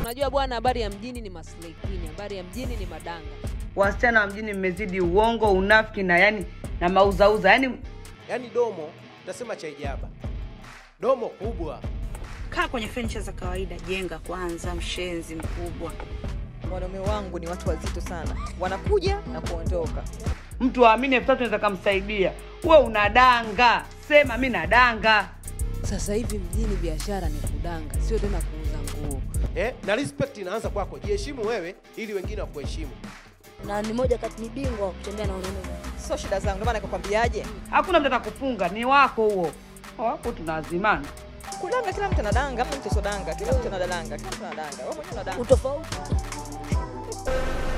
Unajua bwana, habari ya mjini ni maslahi queen, habari ya mjini ni madanga. Wasichana wa mjini mmezidi uongo, unafiki na yani na mauzauza yani yaani domo utasema cha ijaba domo kubwa Kaa kwenye furniture za kawaida, jenga kwanza, mshenzi mkubwa. Wanaume wangu ni watu wazito sana, wanakuja na kuondoka. mtu aamini elfu tatu naweza kamsaidia. We unadanga, sema mi nadanga. Sasa hivi mjini biashara ni kudanga, sio tena kuuza nguo. eh? na respect inaanza kwako jiheshimu wewe ili wengine wakuheshimu na ni moja kati ni bingwa wa kutembea na wanaume Sio shida zangu, ndio maana nikakwambiaje, Hakuna mtu atakufunga, ni wako huo. Wako tunazimana. kudanga. Kila mtu anadanga, hamna mtu sodanga, kila mtu anadanga, kila mtu anadanga. Wewe mwenyewe unadanga. utofauti